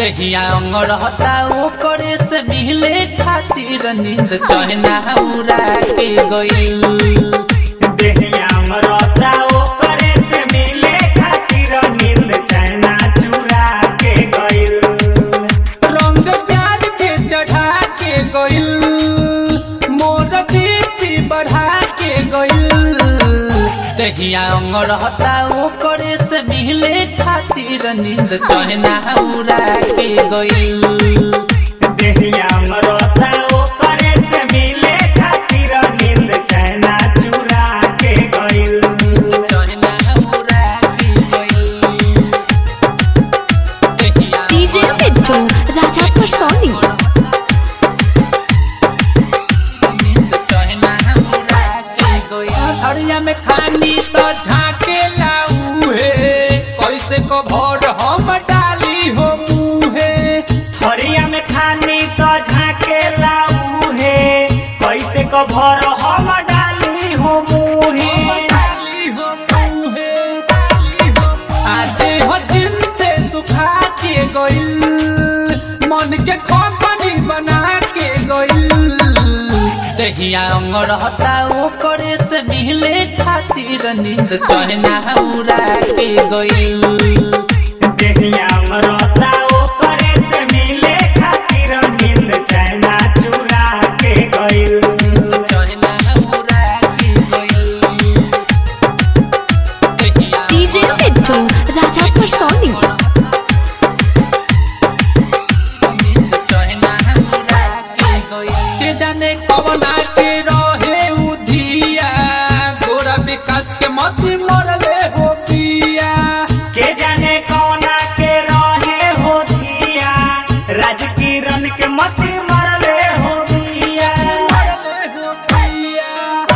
दहिया अंग रहता वो करे से मिले खातिर नींद चहना उड़ा के गइल देहिया मरता ओकरे से मिले खातिर नींद चैना चुरा के गइल रंग प्यार के चढ़ा के गइल मोर बीपी बढ़ा के गइल दहिया अंग रहता वो करे से मिले खातिर नींद चहना उड़ा के गइल देहिया मरता ओकरे से मिले खातिर नींद चैना चुरा के गइल चहना उड़ा के गइल दहिया DJ Mittu, Rajapur Sony. हरिया में खानी तो झाके लाऊहे कैसे को भर हम डाली हो मुहे थरिया में खानी तो झाके लाऊ हे कैसे को भर हम डाली हो मुही डाली हो मुहे डाली हो आते हो जिन से सुखा के गइल मन के कंपनी बना के गइल दहिया अंग रहता वो करे से मिले खातिर नींद चहना उड़ा के गइल देहिया मरता ओकरे से मिले खातिर नींद चैना चुरा के गइल चहना उड़ा के गइल दहिया DJ Mittu, Rajapur Sony. के जाने कवना के रहे उधिया गोरा विकास के मती मरले हो पिया के जाने कौना के रहे हो धिया राज किरण के मती मरले हो दिया मरले हो पिया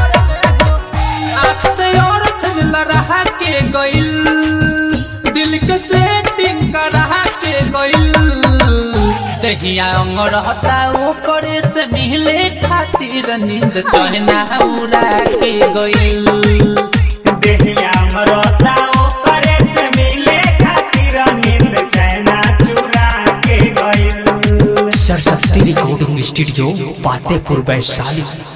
आँख से और लड़ा के गइल दिल के सेटिंग करा के गइल दहिया अंग रहता वो करे से मिले खातिर नींद चहना उड़ा के गइल देहिया मरता ओकरे से मिले खातिर नींद चैना चुरा के गइल सरस्वती रिकॉर्डिंग स्टूडियो पातेपुर वैशाली